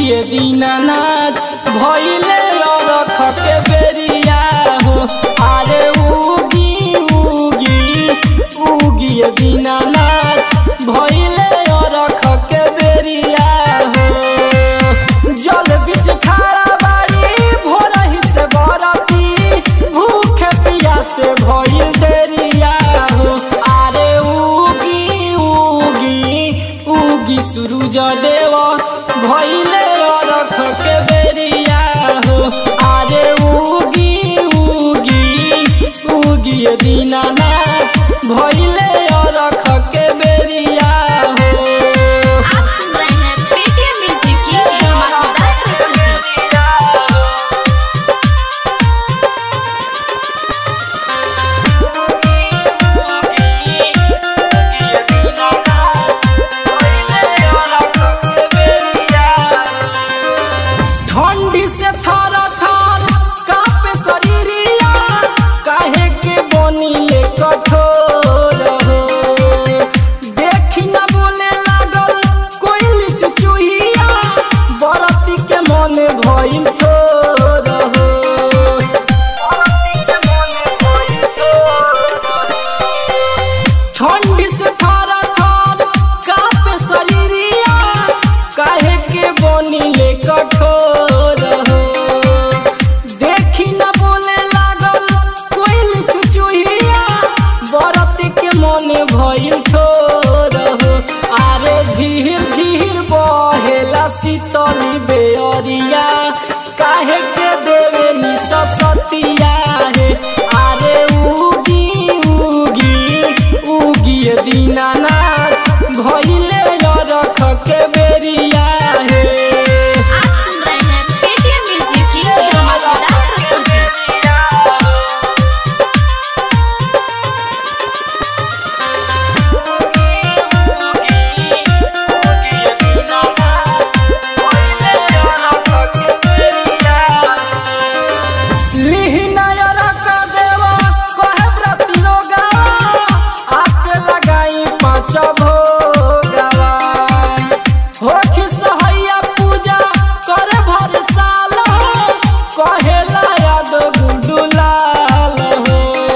उगिए दीनानाथ भइले अरख के बेरिया हो अरे उगी उगी उगिए दीनानाथ भइले अरख के बेरिया हो जल बिच खाड़ा बाड़ी भोरही से बरती भूखे पियासे भइल देरिया हो अरे उगी उगी उगी सूरज देव भइले अरख के बेरिया हो अरे उगी उगी उगी दीनानाथ भइले अरख के बेरिया हो आप सुन रहे हैं पेटीएम म्यूजिक की धमाकेदार प्रस्तुति ठंडी से थर थर कापे शरीरिया काहे के बनिले कठोर हो देखी ना बोले लागल कोइल चुचुहिया बरती के मन भइल थोर हो ठंडी से थर थर कापे शरीरिया काहे के बनिले कठोर हो देखी न बोले लागल कोइल चुचुहिया बरत के मन भइल थोर हो आरे झीर झीर बहेला शीतली बेअरिया काहे के देवे नि ससतिया हे आरे उगी उगी उगी दीनानाथ भइले रख के बेरिया हे आप सुन रहे हैं पेटीएम म्यूजिक की धमाकेदार प्रस्तुति कहेला याद गुडुलाल हो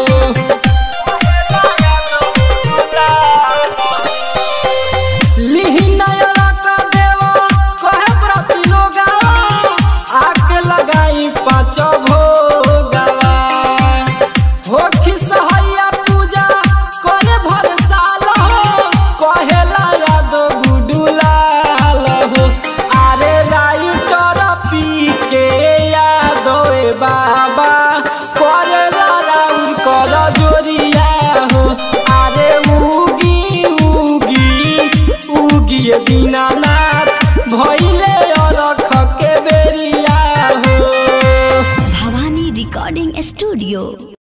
लिहिनायरा का देवा कहे प्रति लोगावा आके लगाई पाँच भोगावा हो खिसहैया पूजा करे भर साल हो कहेला याद गुडुलाल हो अरे राइटर पी के याद ए बाबा करेला राउर कर जोरिया हो अरे उगी उगी उगी दीनानाथ भइले अरख के बेरिया हो भवानी रिकॉर्डिंग स्टूडियो